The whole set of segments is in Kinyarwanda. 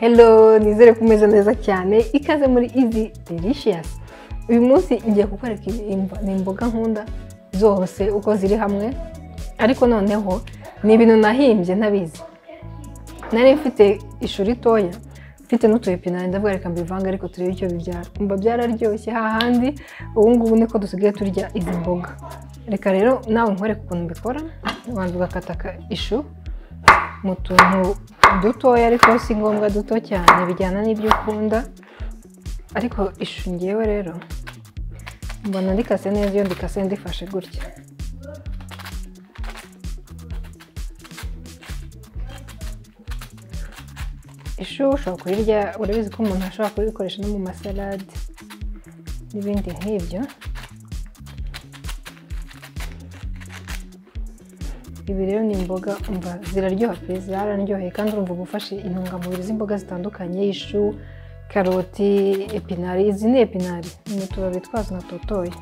hello nizere ko umeze neza cyane ikaze muri izi delicious uyu munsi ngiye kukwereka imbo- ni imboga nkunda zose uko ziri hamwe ariko noneho ni ibintu nahimbye ntabizi nari mfite ishuri ritoya mfite n'utuyepinari ndavuga reka mbivanga ariko turebe icyo bibyara umva byararyoshye hahandi ubu ngubu niko dusigaye turya izi mboga reka rero nawe nkwereke ukuntu mbikora ubanza ugakataka ishu mu tuntu dutoya ariko si ngombwa duto cyane bijyana n'ibyo ukunda ariko ishu ngewe rero mbona ndikase neza iyo ndikase ndifashe gutya ishu ushobora kurirya urabizi ko umuntu ashobora kurikoresha no mu masalade n'ibindi nk'ibyo ibi rero ni imboga umva ziraryoha pe zararyoheye kandi urumva uba ufashe intungamubiri z'imboga zitandukanye ishu karoti epinari izi ni epinari ni utubabi twazo natotoye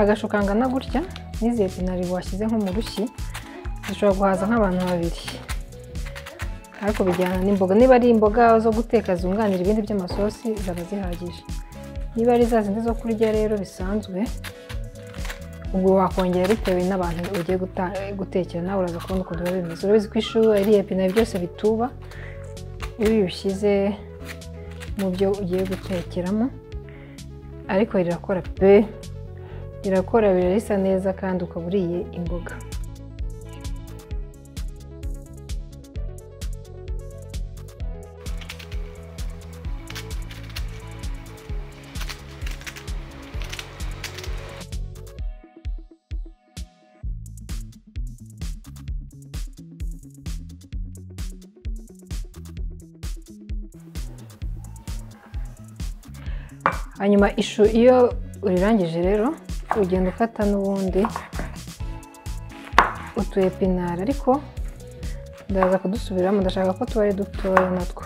agashu kangana gutya n'izi epinari washyize nko mu rushyi zishobora guhaza nk'abantu babiri ariko bijyana n'imboga niba ari imboga zo guteka zunganira ibindi by'amasosi zaba zihagije niba ari za zindi zo kurya rero bisanzwe ubwo wakongera bitewe n'abantu ugiye guta- gutekera nawe uraza kubona ukuntu biba bimeze urabizi ko ishu ari epinari byose bituba iyo ubishyize mu byo ugiye gutekeramo ariko rirakora pe rirakora birarisa neza kandi ukaba uriye imboga hanyuma ishu iyo urirangije rero ugenda ukata n'ubundi utu epinari ariko ndaza kudusubiramo ndashaka ko tuba ari dutoya natwo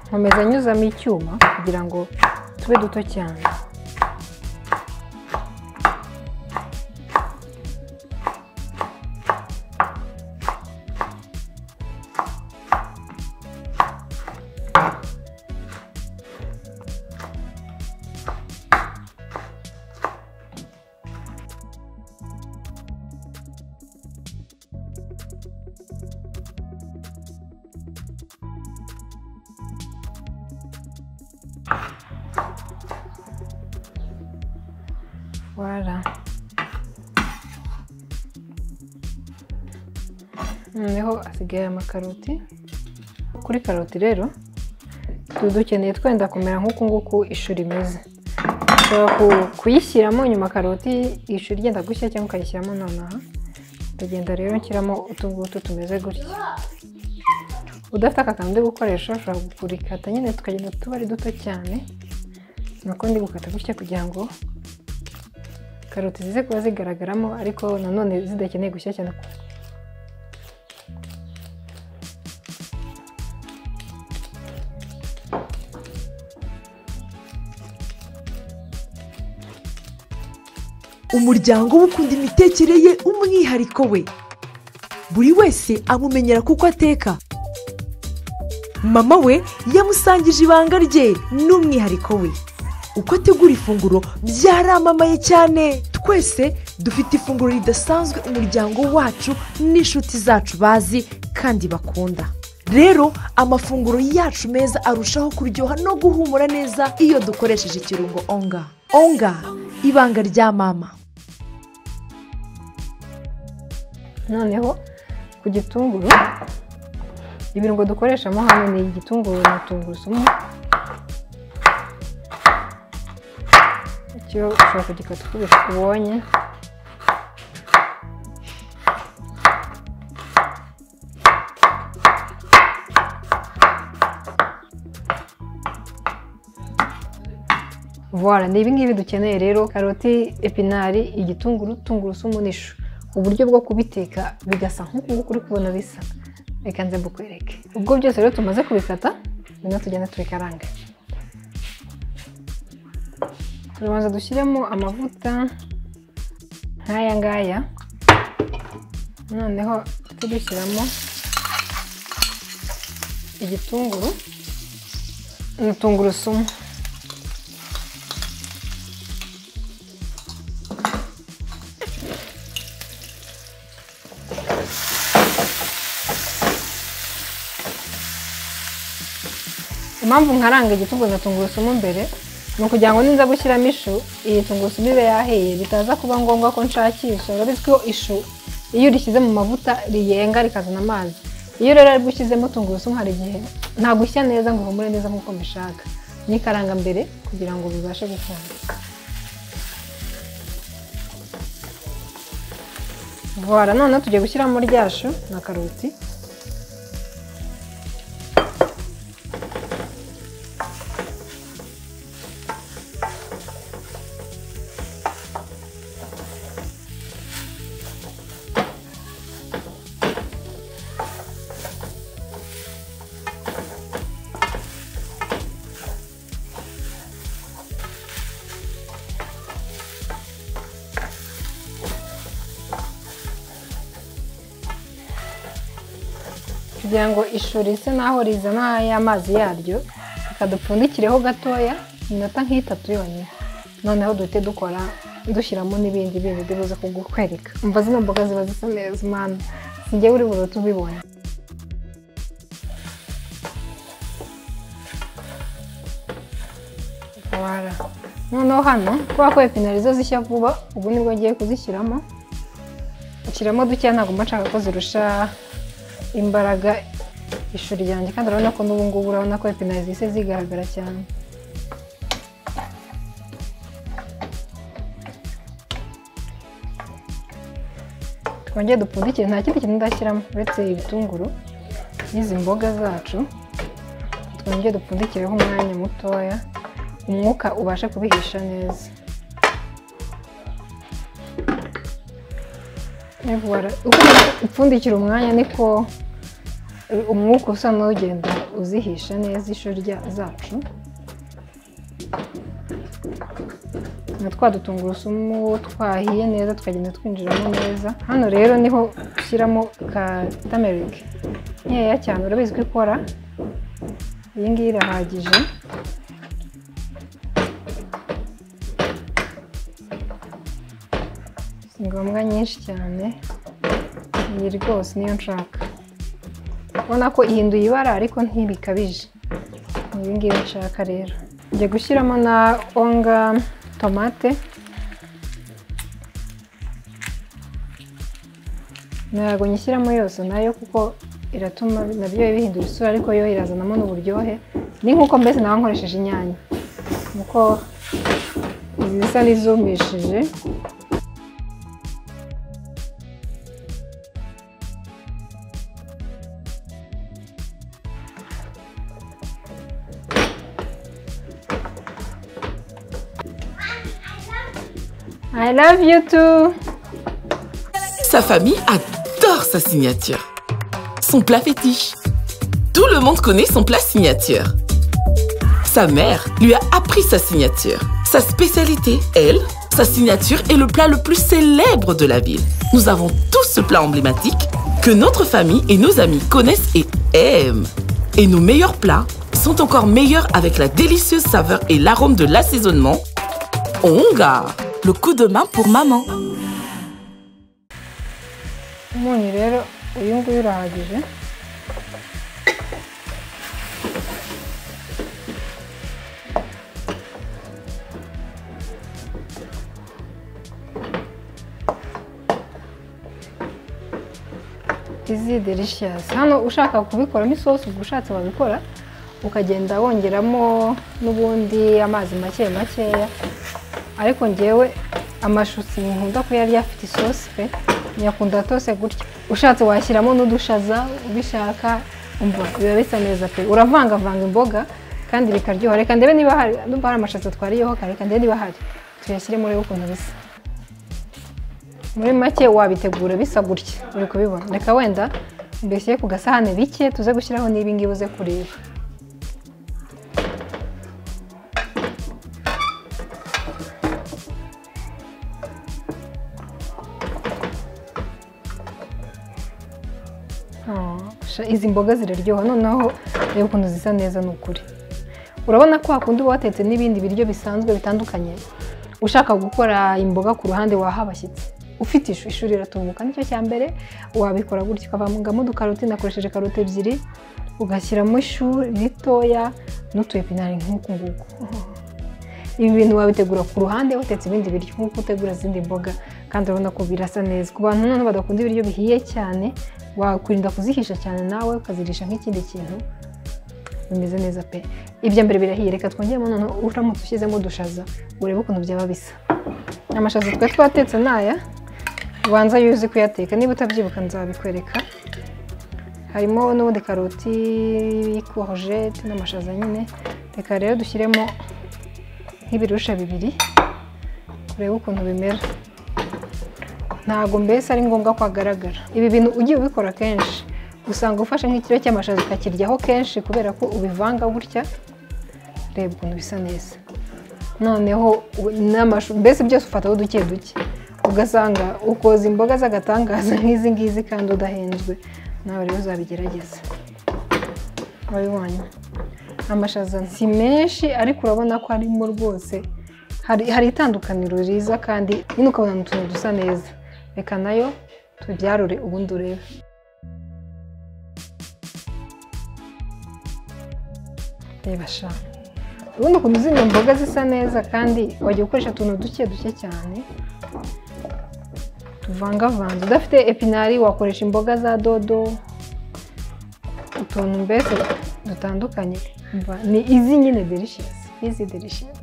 nkomeza nyuzamo icyuma kugira ngo tube duto cyane wara noneho asigaye amakaroti kuri karoti rero tuba dukeneye twenda kumera nk'uku nguku ishu rimeze ushobora ku- kuyishyiramo nyuma karoti ishu ryenda gushya cyangwa ukayishyiramo nonaha ndagenda rero nshyiramo utu ngutu tumeze gutya udafite aka kantu ndi gukoresha ushobora kurikata nyine tukagenda tuba ari duto cyane nuko ndi gukata gutya kugira ngo karoti zize kuba zigaragaramo ariko nanone zidakeneye gushya cyane umuryango we ukunda imitekere ye umwihariko we buri wese amumenyera kuko ateka mama we yamusangije ibanga rye n'umwihariko we uko ategura ifunguro byaramamaye cyane twese dufite ifunguro ridasanzwe umuryango wacu n'inshuti zacu bazi kandi bakunda rero amafunguro yacu meza arushaho kuryoha no guhumura neza iyo dukoresheje ikirungo onga onga ibanga rya mama noneho ku gitunguru ibirungo dukoreshamo hano ni igitunguru na tungurusumu icyo ushobora kugikata uko ubis- ubonye vora ni ibingibi dukeneye rero karoti epinari igitunguru tungurusumu n'ishu uburyo bwo kubiteka bigasa nk'uku nguku uri kubona bisa reka nze mbukwereke ubwo byose rero tumaze kubikata noneho tugenda tubikaranga turabanza dushyiremo amavuta nk'aya ngaya noneho tudushyiramo igitunguru na tungurusumu impamvu nkaranga igitunguru na tungurusumu mbere ni ukugira ngo ninza gushyiramo ishu iyi tungurusumu ibe yahiye bitaza kuba ngombwa ko nshakisha biba bizwi ko ishu iyo urishyize mu mavuta riyenga rikazana amazi iyo rero aribwo ushyizemo tungurusumu hari igihe ntabwo ushya neza ngo uhumure neza nk'uko mbishaka nikaranga mbere kugira ngo bibashe gukunda vora noneho tugiye gushyiramo rya shu na karoti kugira ngo ishuri risa naho rizana ya mazi yaryo reka dupfundikireho gatoya iminota nk'itatu yonyine noneho duhite dukora dushyiramo n'ibindi bindi bibuze kugukwereka umva zino mboga ziba zisa neza mwana sinjye uri burote ubibonye Voilà. noneho hano kubera ko epinari zo zishya vuba ubu nibwo ngiye kuzishyiramo nshyiramo dukeya ntabwo mba nshaka ko zirusha imbaraga ishuri ryanjye kandi urabona ko n'ubu ngubu urabona ko epinari zise zigaragara cyane twongere dupfundikire nta kindi kintu ndashyiramo uretse ibitunguru n'izi mboga zacu twongere dupfundikireho umwanya mutoya umwuka ubashe kubihisha neza uko upfundikira umwanya niko umwuka usa n'ugenda uzihisha neza ishuri zacu na twa dutungurusumu twahiye neza tukagenda twinjiramo neza hano rero niho ushyiramo ka tamerike nkeya cyane urabizi ko ikora iyi ngiyi irahagije si ngombwa nyinshi cyane iyi rwose niyo nshaka ubona ko ihinduye ibara ariko ntibikabije ibi ngibi nshaka rero njya gushyiramo na onga tomate ntabwo nyishyiramo yose nayo kuko iratuma nabyo bihindura isura ariko yo irazanamo n'uburyohe ni nk'uko mbese nawe nkoresheje inyanya nuko zisa n'izumishije I love you too. Sa famille adore sa signature. Son plat fétiche. Tout le monde connaît son plat signature. Sa mère lui a appris sa signature. Sa spécialité, elle, sa signature est le plat le plus célèbre de la ville. Nous avons tous ce plat emblématique que notre famille et nos amis connaissent et aiment. Et nos meilleurs plats sont encore meilleurs avec la délicieuse saveur et l'arôme de l'assaisonnement. Onga le coup de main pour maman. umunyu rero uyu nguyu urahagije izi delicious hano ushaka kubikoramo isosi ubwo ushatse wabikora ukagenda wongeramo n'ubundi amazi make makeya ariko ngewe amashu sinkunda kuyarya afite isosi pe nyakunda tose gutya ushatse washyiramo n'udushaza ubishaka umva biba bisa neza pe uravangavanga imboga kandi bikaryoha reka ndebe niba hari ndumva hari amashaza twariyeho kare reka ndebe niba hari tuyashyire muri ukuntu bisa muri make wabitegura bisa gutya uri kubibona reka wenda mbese ku gasahane bike tuze gushyiraho n'ibingibi uze kureba Oh, sha- izi mboga ziraryoha noneho reba ukuntu zisa neza ni ukuri urabona ko hakundi uba watetse n'ibindi biryo bisanzwe bitandukanye ushaka gukora imboga ku ruhande waha abashyitsi ufite ishu ishuri iratumbuka nicyo cya mbere wabikora gutya ukavangamo udukaroti nakoresheje karoti ebyiri ugashyiramo ishu ritoya n'utu epinari nk'uku nguku ibi bintu wabitegura ku ruhande watetse ibindi biryo nk'uko utegura izindi mboga kandi urabona ko birasa neza ku bantu noneho badakunda ibiryo bihiye cyane wakwirinda kuzihisha cyane nawe ukazirisha nk'ikindi kintu bimeze neza pe ibya mbere birahiye reka twongeremo noneho uramutse ushyizemo udushaza urebe ukuntu byaba bisa amashaza twari twatetse n'aya ubanza iyo uzi kuyateka niba utabyibuka nzabikwereka harimo n'ubundi karoti korojete n'amashaza nyine reka rero dushyiremo nk'ibirusha bibiri urebe ukuntu bimera ntabwo mbese ari ngombwa ko hagaragara ibi bintu ugiye ubikora kenshi usanga ufashe nk'ikiro cy'amashaza ukakiryaho kenshi kubera ko ubivanga gutya reba ukuntu bisa neza noneho u- n'amashu mbese byose ufataho duke duke ugasanga ukoza imboga z'agatangaza nk'izi ngizi kandi udahenzwe nawe rero uzabigerageza wabibonye amashaza si menshi ariko urabona ko harimo rwose hari hari itandukaniro riza kandi nyine ukabona ni utuntu dusa neza reka nayo tubyarure ubundi urebe reba sha ubundi ukuntu zino mboga zisa neza kandi wajya ukoresha utuntu duke duke cyane tuvangavanze udafite epinari wakoresha imboga za dodo utuntu mbese dutandukanye Umva, ni izi nyine delishiyasi izi delishiyasi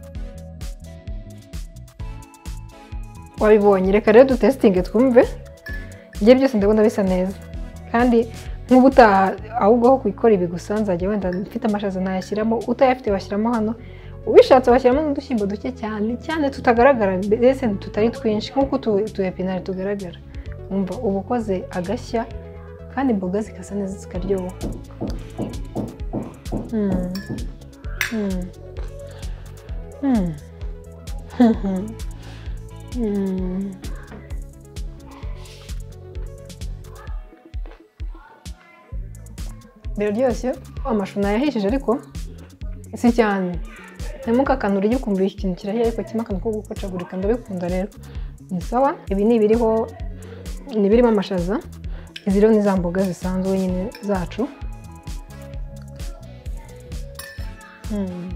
wabibonye reka rero dutesitinge twumve njye byose ndabona bisa neza kandi nk'ubutaha ahubwo aho kubikora ibi gusa nzajya wenda mfite amashaza ntayashyiramo utayafite washyiramo hano ubishatse washyiramo n'udushyimbo duke cyane cyane tutagaragara mbese tutari twinshi nk'uko utu utu epinari tugaragara wumva uba ukoze agashya kandi imboga zikasa neza zikaryoha Hmm. Hmm. Hmm. Hmm. biraryoshye amashu nayahishije ariko si cyane harimo ka kantu urya ukumva ikintu kirahiye ariko kirimo akantu ko gukocagurika ndabikunda rero ni sawa ibi ni ibiriho ni ibirimo amashaza izi rero ni za mboga zisanzwe nyine zacu Hmm.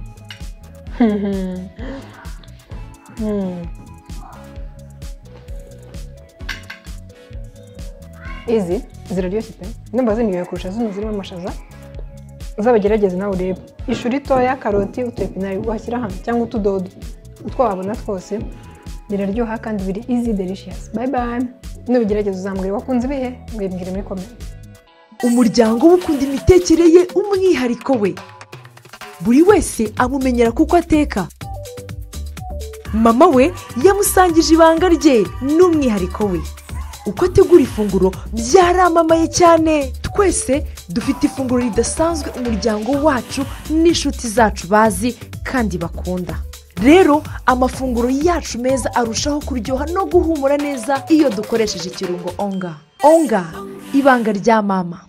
Hmm. izi ziraryoshye pe ndumva zinyoye kurusha zino zirimo amashaza uzabagerageze nawe urebe ishu ritoya karoti utu epinari washyira hano cyangwa utudodo utwo wabona twose biraryoha kandi biri easy delicious bye bye nubigerageza uzambwira wakunze ibihe mbimbwire muri comment umuryango we ukunda imitekere ye umwihariko we buri wese amumenyera kuko ateka mama we yamusangije ibanga rye n'umwihariko we uko ategura ifunguro byaramamaye cyane twese dufite ifunguro ridasanzwe umuryango wacu n'inshuti zacu bazi kandi bakunda rero amafunguro yacu meza arushaho kuryoha no guhumura neza iyo dukoresheje ikirungo onga onga ibanga rya mama